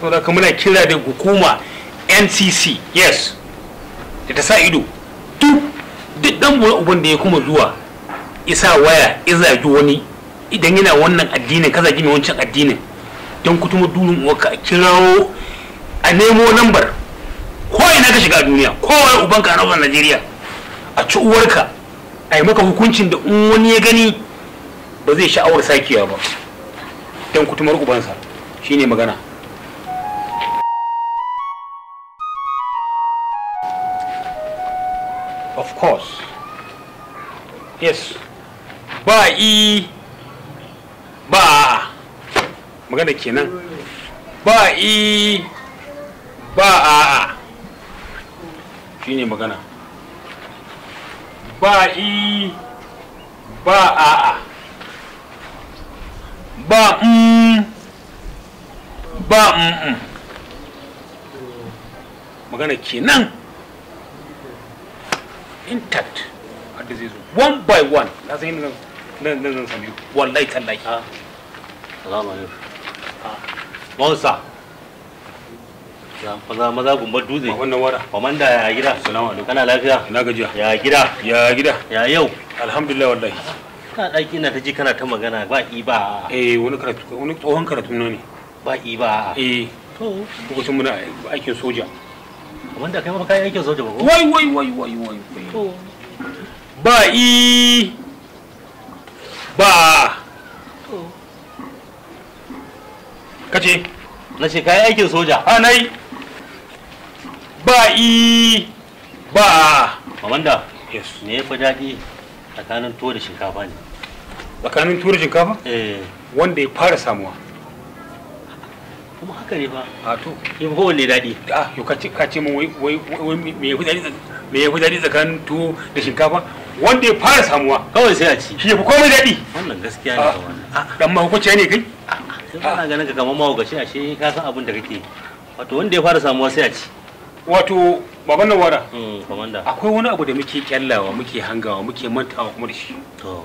saboda haka muna kira da hukuma ncc yes da ta sa ido duk duk dan bura uban da ya kuma zuwa isa waya ya zagi wani idan yana wannan addinin ka zagi mai wancan addinin don kutuma dunin uwarka a kirawo a nemo lambar ko ina ka shiga a duniya kowa ubanka a nau'in najeriya a ci uwarka a yi maka hukuncin da in wani ya gani ba zai sha'awar sakewa ba don kutumar ubansa shine magana of course yes ba i ba a magana kenan ba i ba a a shine magana ba i ba a a ba mm ba mm mm. magana kenan intact hadda zai zo one by one na san yadda nan nan zan sami wallahi tallahi Salamu alaikum. Monsa. Maza maza gumbar dutse. ba wannan wara Komanda ya gida. Salamu alaikum. Kana lafiya? ina gajiya Ya gida. ya gida Ya yau. alhamdulillah wallahi Kana ɗaki ina ta ji kana ta magana ba i ba a. eh wani karatu wani tsohon karatu na ne ba i ba a. eh To. lokacin muna aikin soja Komanda kai ma kai aikin soja ba ko? wai wai wai wai wai wai. To. ba i ba a. To. kace Na ce kai aikin soja. a nai ba i ba a. Komanda. yes Me ya fi daɗi tsakanin tuwo da shinkafa ne? tsakanin tura shinkafa Eh. wanda ya fara samuwa Kuma haka ne fa. a to Shi fa kowanne daɗi. ah yau ka ce ka ce min wai wai wai me ya fi daɗi tsak- me ya fi daɗi tsakanin tuwo da shinkafa wanda ya fara samuwa Kawai sai a ci. shi ya fi komai daɗi Wannan gaskiya ne Ah, fa wannan. ah, dan mahaukaciya ne kai Sai ana ganin ka kamar mahaukaci ashe ka san abin da kake. Wato wanda ya fara samuwa sai a ci. wato baban nan wara Mm, Komanda. akwai wani abu da muke kyallawa muke hangawa muke mantawa kuma da shi To.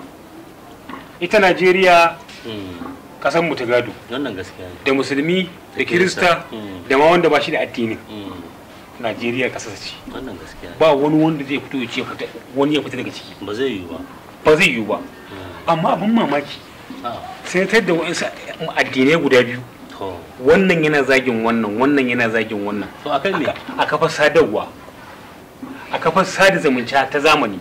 ita najeriya Mm. kasan mu ta gado Wannan gaskiya ne. da musulmi da kirista Mm. da ma wanda ba shi da addini Mm. najeriya kasa ce Wannan gaskiya ne. ba wani wanda zai fito ya ce fita wani ya fita daga ciki Ba zai yiwu ba. ba zai yiwu ba Mm. amma abin mamaki Ah, sai ta da wa'insu addinai guda biyu To. wannan yana zagin wannan wannan yana zagin wannan To akan me? a kafar sadarwa a kafar sada zumunta ta zamani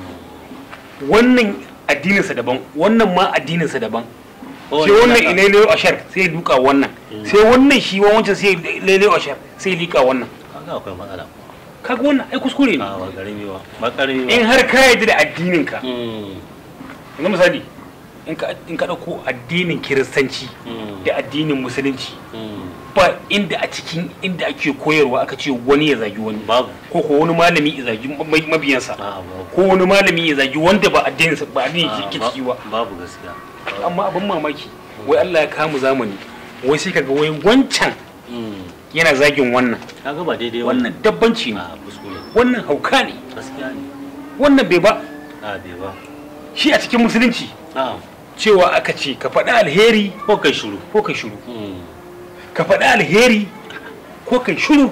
Mm. wannan addininsa daban wannan ma addininsa daban Kowane sai wannan naka- ilele ashar sai ya duka wannan Mm. sai wannan shi wa wancan sai ilele ashar sai ya lika wannan Kaga akwai matsala. kaga wannan ai kuskure ne Ah, ba karami ba. Ba karami ba. in har ka yarda da addininka Mm. yanzu misali in ka in ka dauko addinin kiristanci Mm. da addinin musulunci Mm. ba inda a cikin inda ake koyarwa aka ce wani ya zagi wani Babu. ko ko wani malami ya zagi ma- mabiyansa Ah, babu. ko wani malami ya zagi wanda ba addininsa ba addinin Ah, ke ba- ciki ba Babu gaskiya. amma abin mamaki wai Allah ya kamu zamani wai sai kaga wai wancan Mm. yana zagin wannan Kaga ba daidai ba. wannan dabbanci ne Ah, kuskure. wannan hauka ne Gaskiya ne. wannan bai ba Ah, bai ba. shi a cikin musulunci Ah, cewa aka ce ka faɗi alheri ko kai shiru. ko kai shiru Mm. ka faɗi alheri ko kai shiru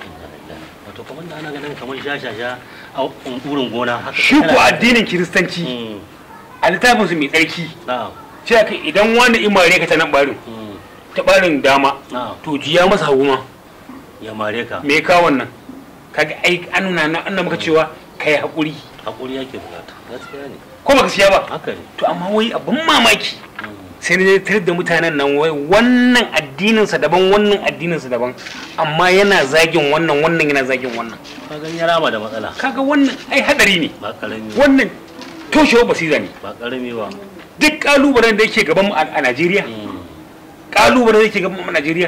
Wato kamar da ana ganin kamar sha-sha-sha a wurin gona haka. shi ko kana- addinin kiristanci Mm. a littafin su mai tsarki Na'am. sai aka idan wani imare ka ta nan barin Mm. ta barin dama Na'am. to jiya masa hagu ma Ya mare ka. me ka wannan kaga ai an nuna na an maka cewa kai hakuri Hakuri yake bukata. Gaskiya ne. ko baka siya ba Haka ne. to amma wai abin mamaki Mm. sai na tar da mutanen nan wai wannan addininsa daban wannan addininsa daban amma yana zagin wannan wannan yana zagin wannan Ka gani ya rama da matsala. kaga wannan ai hadari ne Ba karami ba. wannan toshewar basira ne Ba karami ba. duk kalubalen da yake gaban mu a a Najeriya Mm. kalubalen da yake gaban mu a Najeriya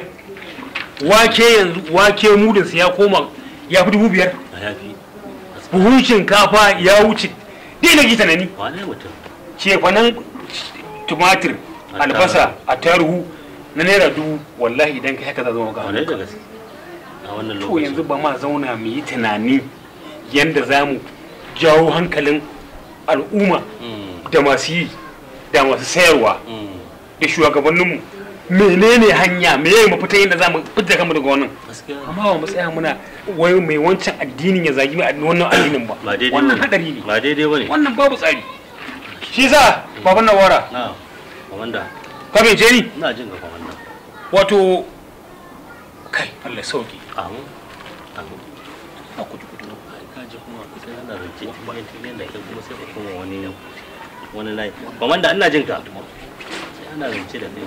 wake yanzu wake mudinsa ya koma ya fi dubu biyar A yafi. buhun shinkafa ya wuce dai na gita nani Wane mutum? cefanen tumatir albasa a taruhu na naira dubu wallahi idan kai haka za zama Wane da ga gaske? A wannan to lokaci. yanzu ba ma zauna mu yi tunani yanda za mu jawo hankalin al'umma Mm. da masu yi da masu sayarwa Mm. da shugabanninmu menene hanya me yayi mafita yadda za mu fita kanmu daga wannan gaskiya amma ba mu tsaya muna wai mai wancan addinin ya zagi mai wannan addinin ba ba daidai wannan bane. hadari ne ba daidai bane wannan babu tsari shi sa baban nawara na komanda ka bai ni ina jin ka komanda wato kai Allah sauki amu amu a kudu kudu ai ka ji kuma sai ana rance tiyan tiyan da kai kuma sai ka koma wani wani layi komanda ina jin ka sai ana rance da kai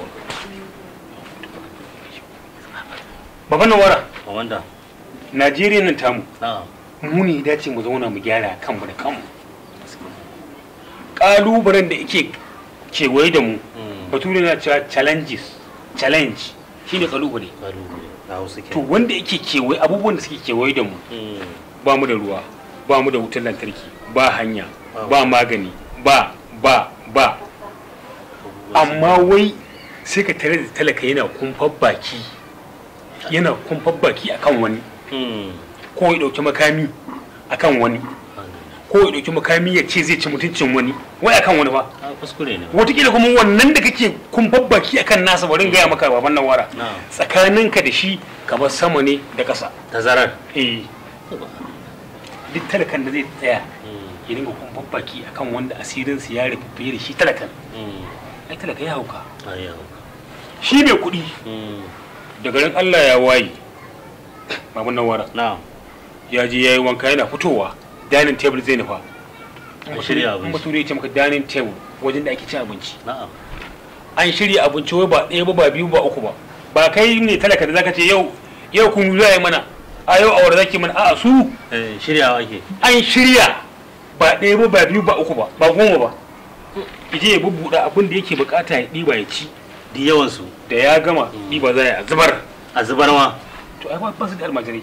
baban nawara komanda Najeriya nan tamu na mu ne ya dace mu zauna mu gyara kanmu da kanmu kalubalen da yake kewaye da mu mm bature na cewa challenges challenge shine kalubale baro na hausa ke to wanda yake kewaye abubuwan da suke kewaye da mu mm ba mu da ruwa ba mu da wutar lantarki ba hanya ba magani ba ba ba amma wai sai ka tare da talaka yana kumfar baki yana kumfar baki akan wani mm ko ya dauki makami akan wani ko ya dauki makami ya ce zai ci mutuncin wani wai akan wani ba a kuskure ne wataƙila kuma wannan da kake kumfar baki akan nasa bari gaya maka baban nan wara na tsakaninka da shi kamar sama ne da ƙasa tazarar eh duk talakan da zai tsaya mm ya dinga kumfar baki akan wanda asirinsu ya rufe fiye da shi talakan mm ai talaka ya hauka ayyawa shi mai kuɗi mm da garin Allah ya waye baban nan wara na ya je ya yi wanka yana fitowa dining table zai nufa An shirya abinci. in bature ya ce maka dining table wajen da ake cin abinci na'am an shirya abinci wai ba ɗaya ba ba biyu ba uku ba ba kai ne talaka da zaka ce yau yau kun za yi mana a yau awar zaki mana a'a su eh shiryawa ake an shirya ba ɗaya ba ba biyu ba uku ba ba goma ba ije ya bubbuɗa abin da yake bukata ya ɗiba ya ci di yawan su da ya gama ɗiba za a zubar a zubar ma to ai ba su da almajirai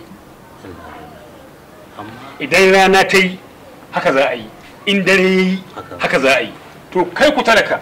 amma idan rana ta yi haka za a yi in dare ya yi Haka. haka za a yi to kai ku talaka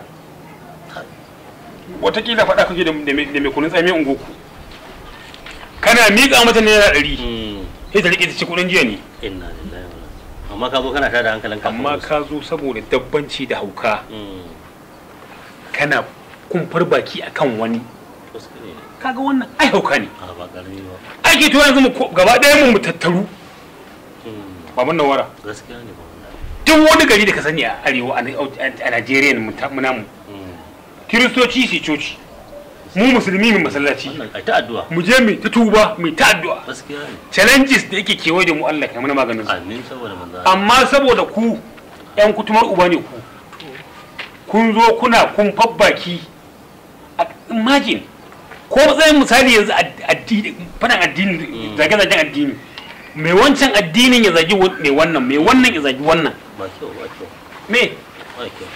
watakila faɗa kake da da mai da mai kunun tsami ungoku kana miƙa mata naira ɗari mm sai ta riƙe ta ci kuɗin jiya ne inna lillahi wa inna amma ka zo kana tada hankalin ka amma ka zo saboda dabbanci da hauka mm kana kumfar baki akan wani kuskure ne kaga wannan ai hauka ne a ba karami ba ake to yanzu mu ko- gaba ɗaya mu mu tattaru mm baban nawara gaskiya ne ba wannan duk wani gari da ka sani a arewa a Najeriya mu ta- mu namu mm kiristoci su coci mu musulmi mu masallaci wannan ai ta addu'a mu je mu ta tuba mu ta addu'a gaskiya ne challenges da yake kewaye da mu Allah kai mana maganin su amin saboda manzo Allah. amma saboda ku yan kutumar uba ne ku kun zo kuna kun fabbaki imagine ko matsayin misali yanzu ad- addini fadan addini Mm. zage-zagen addini mai wancan addinin ya zagi wa- mai wannan mai wannan ya zagi wannan ba kyau ba kyau me ba kyau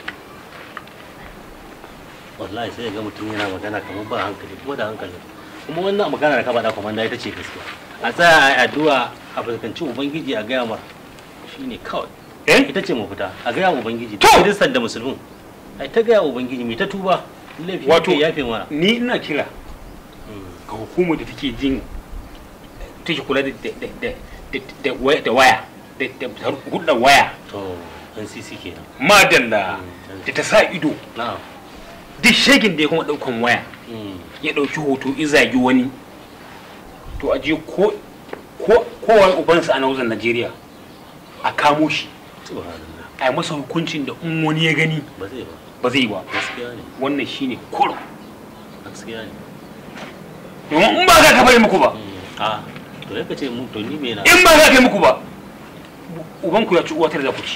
wallahi sai ga mutum yana magana kamar ba hankali kuma da hankali kuma wannan magana da ka faɗa komanda ita ce gaskiya a tsaya a yi addu'a a fuskanci ubangiji a gaya mar shine kawai eh ita ce mafita a gaya wa ubangiji To! da kiristan da musulmin ai ta gaya wa ubangiji mai ta tuba laifi Wato- wato yafe mana ni ina kira Mm. ga hukumar da take jin take kula da da da da da waya da waya da da hudda waya to ncc kenan madalla Mm. da ta sa ido na'am duk shegin da ya kuma daukan waya Mm. ya dauki hoto izagi wani to a je ko ko kowa ubansa a nauzan Najeriya a kamo shi subhanallah a yi masa hukuncin da in wani ya gani ba zai ba ba zai yi ba gaskiya ne wannan shine kurum gaskiya ne domin in ba za ka bari muku ba Mm. a to ya ce mu to ni me na in ba za ka yi muku ba ubanku ya ci uwa tare da ku ci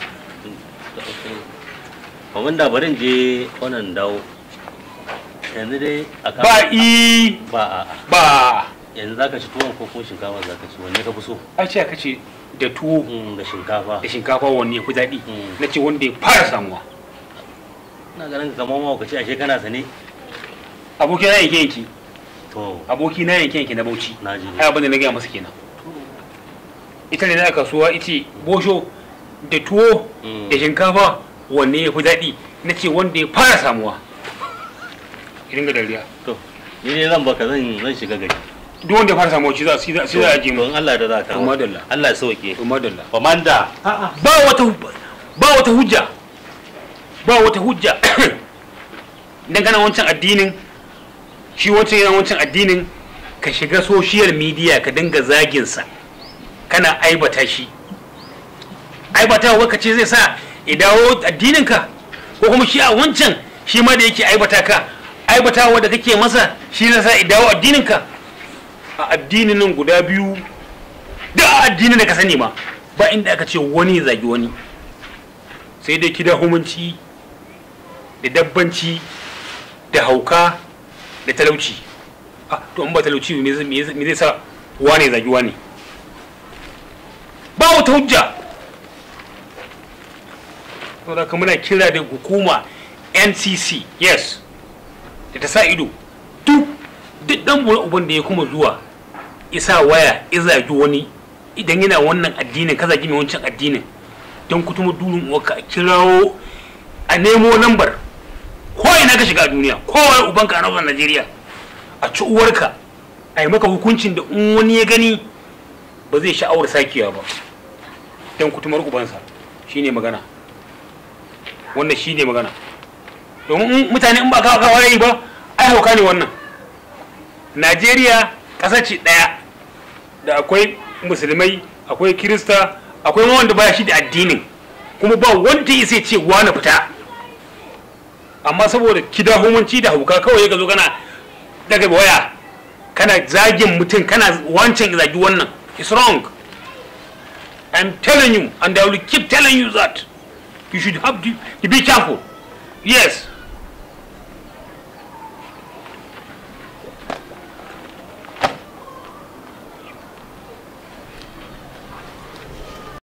Kamar da barin je wannan dawo yanzu dai a kan ba i ba a ba yanzu zaka ci tuwon ko kuma shinkafa zaka ci wanne ka fi so a ce ka ce da tuwo Mm, da shinkafa da shinkafa wanne ya fi daɗi Mm. na ce wanda ya fara samuwa ina ganin kamar ma ka ce ashe kana sane aboki na yanke yanki to aboki na yanke yanki na bauchi na ji ai abin da na gaya masa kenan ita ne na kasuwa ita bosho da tuwo Mm. da shinkafa wanne ya fi daɗi na ce wanda ya fara samuwa irin ga dariya to ni ne zan baka zan zan shiga gari duk wanda ya fara samuwa shi za shi za shi za a je mu to in Allah da za ka To, madalla. Allah ya sauke to madalla komanda ba wata ba wata hujja ba wata hujja dangane wancan addinin shi wancan yana wancan addinin ka shiga social media ka dinga zaginsa kana aibata shi aibata wa ce zai sa ya dawo addininka ko kuma shi a wancan shi ma da yake aibata ka aibata wa da kake masa shi zai sa ya dawo addininka a addinin nan guda biyu da addinin da ka sani ma ba inda aka ce wani ya zagi wani sai dai kida humunci da dabbanci da hauka da talauci ah to in ba talauci me zai me zai sa wane zagi wane ba wata hujja saboda kuma muna kira da hukuma ncc yes da ta sa ido duk duk dan uban da ya kuma zuwa isa waya ya zagi wani idan yana wannan addinin ka zagi mai wancan addinin don kutuma durin uwarka a kirawo a nemo lambar ko ina ka shiga a duniya kowa ubanka a nan Najeriya a ci uwarka a yi maka hukuncin da in wani ya gani ba zai sha'awar sakewa ba don kutumar ubansa shine magana wannan shine magana domin mutane in ba kawo kawo yi ba ai hauka ne wannan Najeriya ƙasa ce ɗaya da akwai musulmai akwai kirista akwai wanda baya shi da addinin kuma ba wanda ya sai ce wani fita amma saboda kida hukunci da hauka kawai ka zo kana daga waya kana zagin mutum kana wancan zagi wannan it's wrong i'm telling you and i will keep telling you that you should have to, to be careful yes